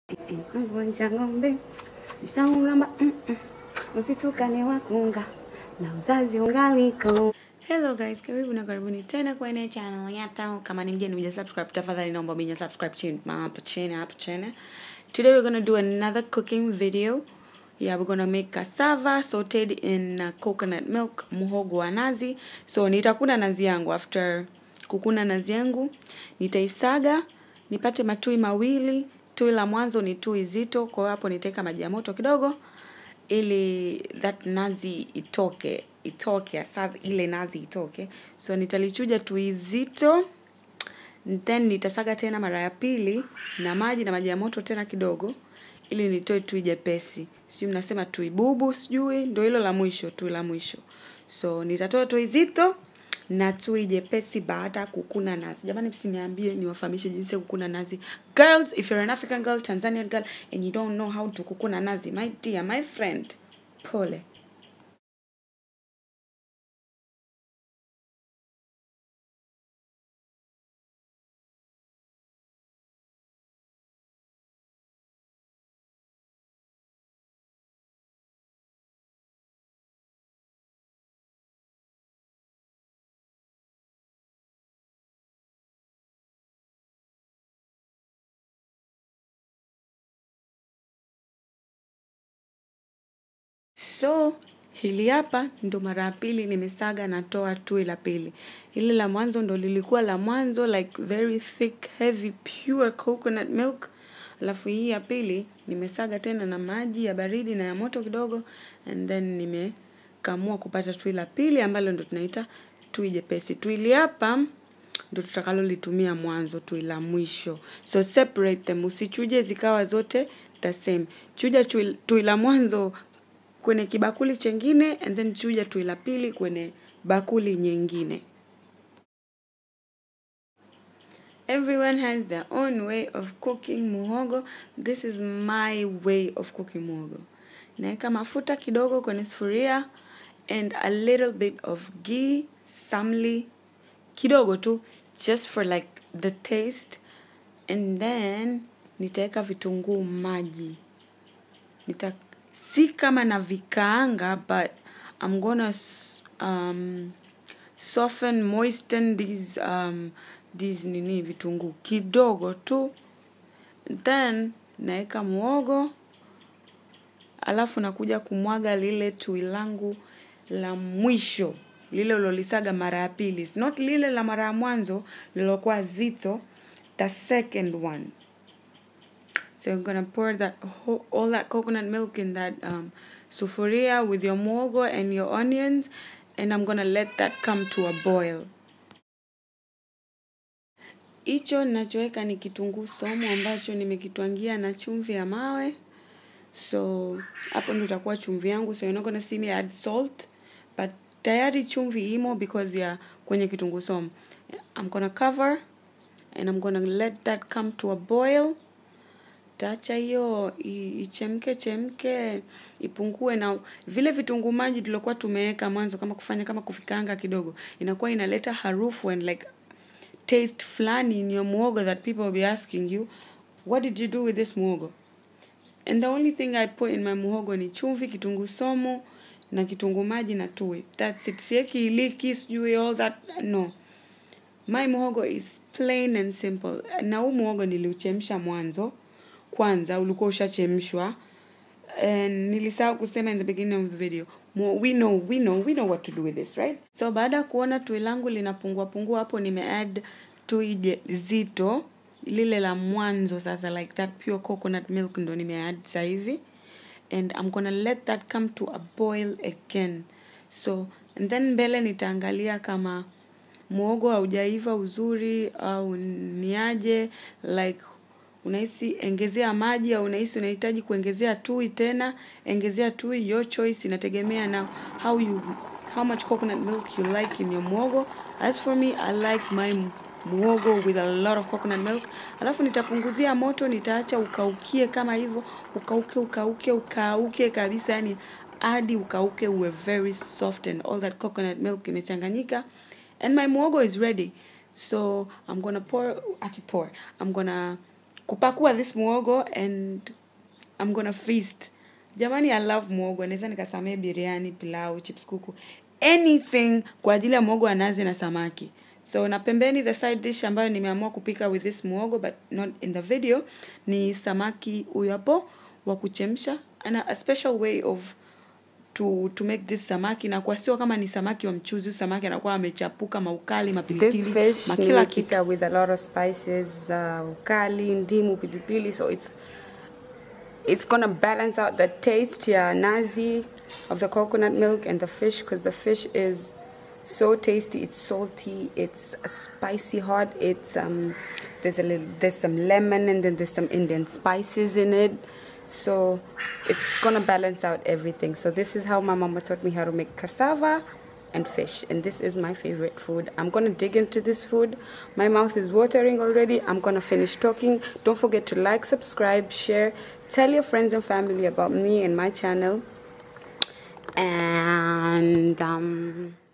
Mvunja ng'ombe nishauramba, mm, mm. usitukane wakunga na uzazi ungaliko. Hello guys, karibu na karibuni tena kwenye channel yetu. Kama ni mgeni mja subscribe, tafadhali naomba mja subscribe chini hapo chini hapo chini. Today we're gonna do another cooking video. Yeah, we're gonna make cassava sauteed in uh, coconut milk, muhogo wa nazi. So nitakuna nazi yangu after kukuna nazi yangu, nitaisaga nipate matui mawili. Tui la mwanzo ni tui zito, kwa hiyo hapo nitaweka maji ya moto kidogo ili that nazi itoke itoke asa ile nazi itoke. So nitalichuja tui zito then nitasaga tena mara ya pili na maji na maji ya moto tena kidogo ili nitoe tui jepesi. Sijui mnasema tui bubu, sijui ndio hilo la mwisho, tui la mwisho. So nitatoa tui zito na tui jepesi baada ya kukuna nazi. Jamani, msiniambie niwafahamishe jinsi ya kukuna nazi. Girls, if you're an African girl, Tanzanian girl and you don't know how to kukuna nazi, my dear, my friend, pole. So hili hapa ndo mara ya pili nimesaga natoa tui la pili. Hili la mwanzo ndo lilikuwa la mwanzo like very thick heavy pure coconut milk. Alafu hii ya pili nimesaga tena na maji ya baridi na ya moto kidogo and then nimekamua kupata tui la pili ambalo ndo tunaita tui jepesi. Tui hili hapa ndo tutakalolitumia mwanzo, tui la mwisho. So separate them, usichuje zikawa zote the same. Chuja tui, tui la mwanzo kwenye kibakuli chengine and then chuja tui la pili kwenye bakuli nyingine. Everyone has their own way of cooking muhogo. This is my way of cooking muhogo. Naweka mafuta kidogo kwenye sufuria and a little bit of ghee, samli kidogo tu just for like the taste and then nitaweka vitunguu maji. Nita si kama na vikaanga but I'm gonna um, soften moisten these um, these nini vitunguu kidogo tu then naweka muogo alafu nakuja kumwaga lile tui langu la mwisho lile ulolisaga mara ya pili not lile la mara ya mwanzo lilokuwa zito the second one So you're gonna pour that whole, all that coconut milk in that um, sufuria with your muhogo and your onions, and I'm gonna let that come to a boil. Hicho ninachoweka ni kitunguu somo ambacho nimekitwangia na chumvi ya mawe. So hapo ndo itakuwa chumvi yangu, so you're not gonna see me add salt, but tayari chumvi imo because ya kwenye kitunguu somo. I'm gonna cover and I'm gonna let that come to a boil taacha hiyo ichemke chemke ipungue na vile vitunguu maji tulikuwa tumeweka mwanzo kama kufanya kama kufikanga kidogo inakuwa inaleta harufu and like taste fulani in your muogo that people will be asking you what did you do with this muogo and the only thing i put in my muhogo ni chumvi kitunguu somo na kitunguu maji na tui that's it sieki iliki sijui all that no my muhogo is plain and simple na huu muhogo niliuchemsha mwanzo kwanza ulikuwa ushachemshwa and nilisahau kusema in the beginning of the video we know we know we know what to do with this right so baada ya kuona tui langu linapungua pungua hapo nimeadd tui zito lile la mwanzo sasa like that pure coconut milk ndo nimeadd sasa hivi and I'm gonna let that come to a boil again so and then mbele nitaangalia kama muogo haujaiva uzuri au niaje like unahisi engezea maji au unahisi unahitaji kuongezea tui tena engezea tui your choice inategemea na how you how much coconut milk you like in your muogo as for me i like my muogo with a lot of coconut milk alafu nitapunguzia moto nitaacha ukaukie kama hivyo ukauke ukauke ukauke kabisa yani hadi ukauke uwe very soft and all that coconut milk imechanganyika and my muogo is ready so i'm gonna pour ati pour i'm gonna kupakua this muogo and I'm gonna feast jamani i love muogo naweza nikasamee biriani pilau chips kuku anything kwa ajili ya muogo wa nazi na samaki so na pembeni the side dish ambayo nimeamua kupika with this muogo but not in the video ni samaki huyo hapo wa kuchemsha and a special way of to to make this samaki na kwa sio kama ni samaki wa mchuzi huyu samaki anakuwa amechapuka maukali This mapilipili fish makila kitu nimepika with a lot of spices, uh, ukali, ndimu, pilipili, so it's it's gonna balance out the taste ya nazi of the coconut milk and the fish because the fish is so tasty. It's salty. It's spicy hot. It's um there's a little there's some lemon and then there's some Indian spices in it. So it's gonna balance out everything. So this is how my mama taught me how to make cassava and fish and this is my favorite food i'm gonna dig into this food my mouth is watering already i'm gonna finish talking don't forget to like subscribe share tell your friends and family about me and my channel and um